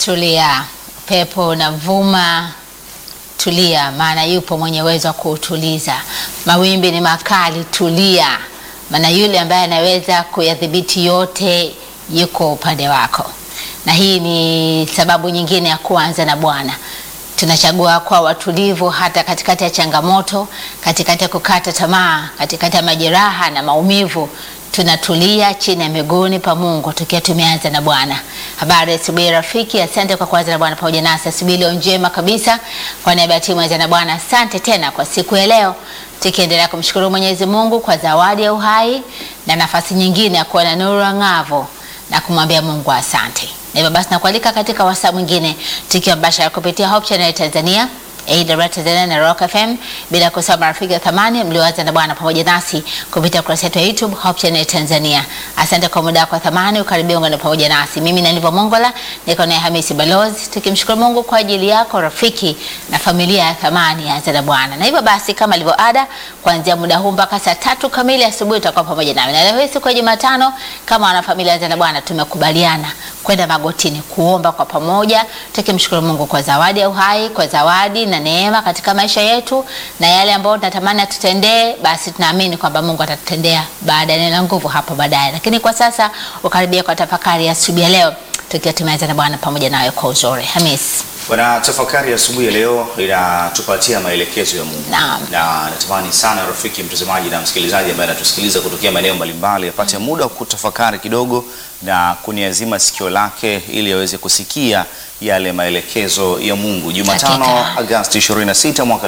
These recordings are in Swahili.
Tulia, pepo unavuma, tulia, maana yupo mwenye uwezo wa kuutuliza. Mawimbi ni makali, tulia, maana yule ambaye anaweza kuyadhibiti yote yuko upande wako. Na hii ni sababu nyingine ya kuanza na Bwana. Tunachagua kuwa watulivu hata katikati ya changamoto, katikati ya kukata tamaa, katikati ya majeraha na maumivu tunatulia chini ya miguuni pa Mungu tukiwa tumeanza na Bwana. Habari asubuhi rafiki, asante kwa kuanza na Bwana pamoja nasi asubuhi leo njema kabisa. Kwa niaba ya timu anza na Bwana, asante tena kwa siku ya leo, tukiendelea kumshukuru Mwenyezi Mungu kwa zawadi ya uhai na nafasi nyingine ya kuwa na nuru ang'avu na kumwambia Mungu asante. Na hivyo basi nakualika katika wasaa mwingine tukiwa mbashara kupitia Hope Channel Tanzania AWR Tanzania na Rock FM, bila kusahau marafiki wa thamani mlioanza na Bwana pamoja nasi kupitia ukurasa wetu wa YouTube Hope Channel Tanzania. Asante kwa muda wako wa thamani, ukaribia ungana pamoja nasi. Mimi na Nivo Mongola niko naye Hamisi Balozi, tukimshukuru Mungu kwa ajili yako rafiki na familia ya thamani ya Anza na Bwana. Na hivyo basi kama ilivyo ada, kuanzia muda huu mpaka saa tatu kamili asubuhi utakuwa pamoja nami. Na leo hii siku ya Jumatano, kama wanafamilia Anza na Bwana tumekubaliana kwenda magotini kuomba kwa pamoja, tukimshukuru Mungu kwa zawadi ya uhai, kwa zawadi na neema katika maisha yetu, na yale ambayo tunatamani atutendee, basi tunaamini kwamba Mungu atatutendea baada ya neno la nguvu hapo baadaye. Lakini kwa sasa ukaribia kwa tafakari ya asubuhi ya leo, tukiwa tumeanza na Bwana pamoja nawe kwa uzuri. Hamis. Bwana, tafakari ya asubuhi ya leo inatupatia maelekezo ya Mungu. Naam. Na natamani sana rafiki mtazamaji na msikilizaji ambaye anatusikiliza kutokea maeneo mbalimbali apate muda wa kutafakari kidogo na kuniazima sikio lake ili aweze kusikia yale maelekezo ya Mungu. Jumatano Hakika. Agosti 26 mwaka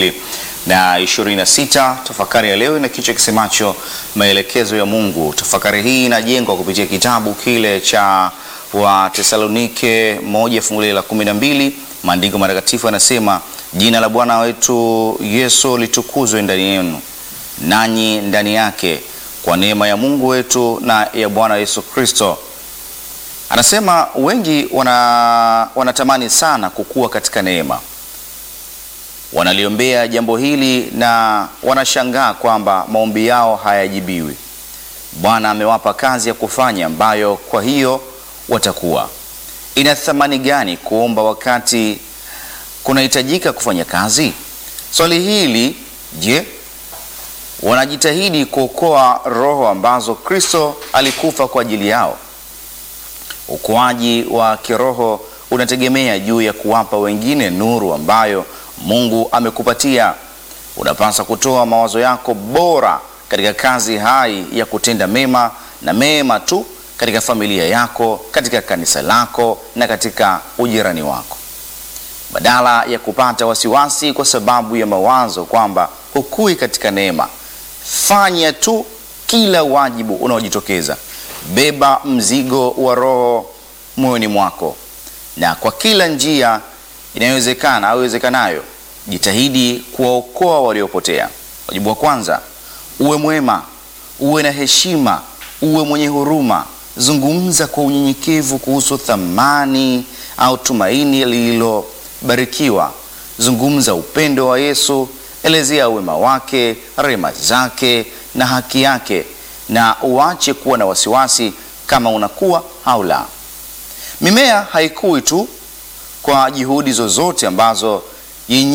2026. Tafakari ya leo ina kichwa kisemacho maelekezo ya Mungu. Tafakari hii inajengwa kupitia kitabu kile cha wa Tesalonike 1 fungu la 12. Maandiko matakatifu yanasema, jina la Bwana wetu Yesu litukuzwe ndani yenu, nanyi ndani yake, kwa neema ya Mungu wetu na ya Bwana Yesu Kristo. Anasema wengi wana, wanatamani sana kukua katika neema, wanaliombea jambo hili na wanashangaa kwamba maombi yao hayajibiwi. Bwana amewapa kazi ya kufanya ambayo kwa hiyo watakuwa. Ina thamani gani kuomba wakati kunahitajika kufanya kazi? Swali hili, je, wanajitahidi kuokoa roho ambazo Kristo alikufa kwa ajili yao? Ukuaji wa kiroho unategemea juu ya kuwapa wengine nuru ambayo Mungu amekupatia. Unapaswa kutoa mawazo yako bora katika kazi hai ya kutenda mema na mema tu katika familia yako, katika kanisa lako na katika ujirani wako, badala ya kupata wasiwasi kwa sababu ya mawazo kwamba hukui katika neema. Fanya tu kila wajibu unaojitokeza. Beba mzigo wa Roho moyoni mwako, na kwa kila njia inayowezekana au iwezekanayo, jitahidi kuwaokoa waliopotea. Wajibu wa kwanza, uwe mwema, uwe na heshima, uwe mwenye huruma. Zungumza kwa unyenyekevu kuhusu thamani au tumaini lililobarikiwa. Zungumza upendo wa Yesu, elezea wema wake, rehema zake na haki yake, na uache kuwa na wasiwasi kama unakuwa au la. Mimea haikui tu kwa juhudi zozote ambazo yenye